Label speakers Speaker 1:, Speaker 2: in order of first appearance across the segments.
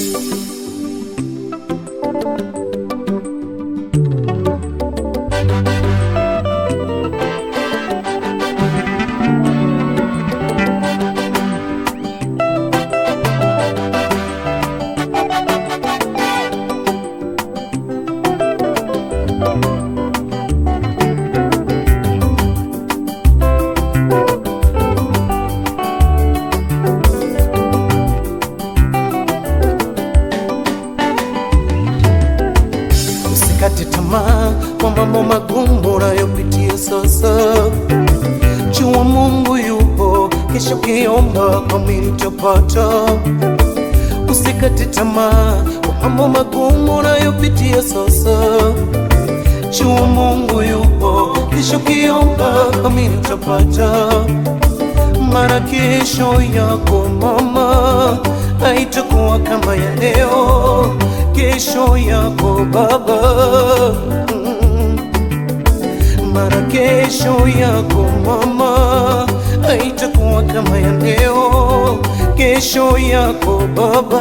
Speaker 1: Usikate tamaa kwa mambo magumu unayopitia sasa. Jua Mungu yupo, kesho kiomba kami utapata. Usikate tamaa kwa mambo magumu unayopitia sasa. Jua Mungu yupo, kesho kiomba kami utapata. Mara kesho yako mama haitakuwa kama ya leo, kesho yako baba mm. Mara kesho yako mama haitakuwa kama ya leo, kesho yako baba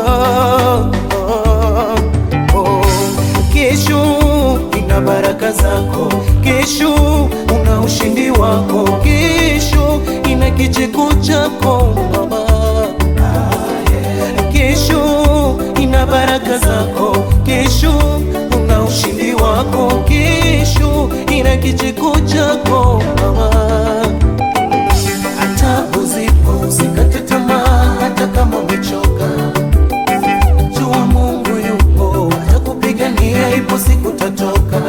Speaker 1: oh. Kesho ina baraka zako, kesho una ushindi wako, kesho ina kicheko chako mama. Kesho ina baraka zako, kesho una ushindi wako, kesho ina kicheko chako mama. Hata uzipo usikate tamaa, hata kama umechoka Jua Mungu yupo, atakupigania, ipo siku tatoka.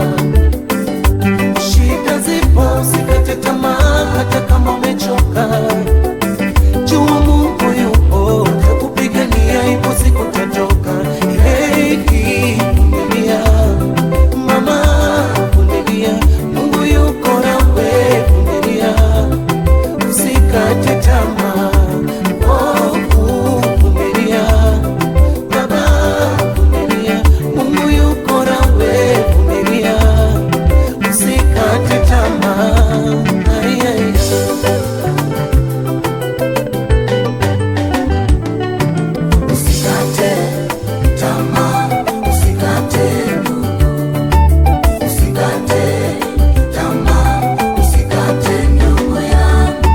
Speaker 1: Shida zipo, usikate tamaa, hata kama umechoka. Jua Mungu yupo, atakupigania, ipo siku tatoka. Hey, vumilia mama, vumilia, Mungu yuko nawe, vumilia, usikate tamaa, oh, vumilia Baba, vumilia, Mungu yuko nawe, vumilia, usikate tamaa. Ai, ai, ai.
Speaker 2: Usikate tamaa, usikate ndugu, usikate tamaa, usikate ndugu yangu.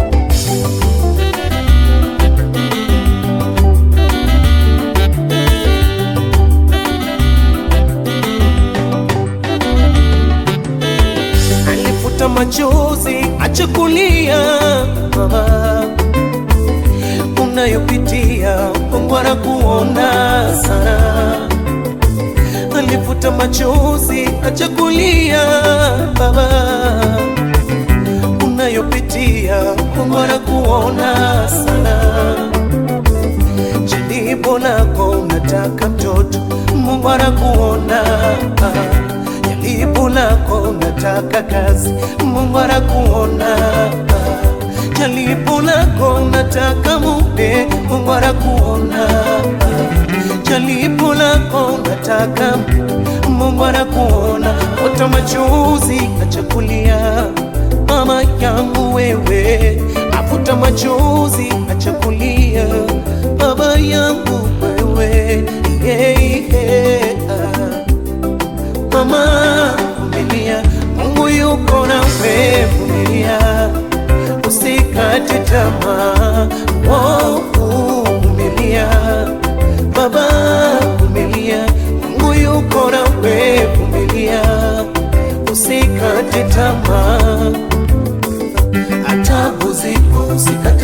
Speaker 1: alifuta machozi, acha kulia mama, unayopitia Mungu anakuona sana. Alifuta machozi, acha kulia baba, unayopitia Mungu anakuona sana. Jaribu lako unataka mtoto, Mungu anakuona. Jaribu lako unataka kazi, Mungu anakuona. Jaribu lako unataka mume, Mungu anakuona. Jaribu lako unataka mke, Mungu anakuona. Ota machozi, acha kulia mama yangu wewe, afuta machozi, acha kulia baba yangu wewe, yeah, yeah. Mama vumilia, Mungu yuko nawe, vumilia, usikate tamaa, oh, vumilia baba, vumilia, Mungu yuko nawe, vumilia, usikate tamaa hata uzipo usikate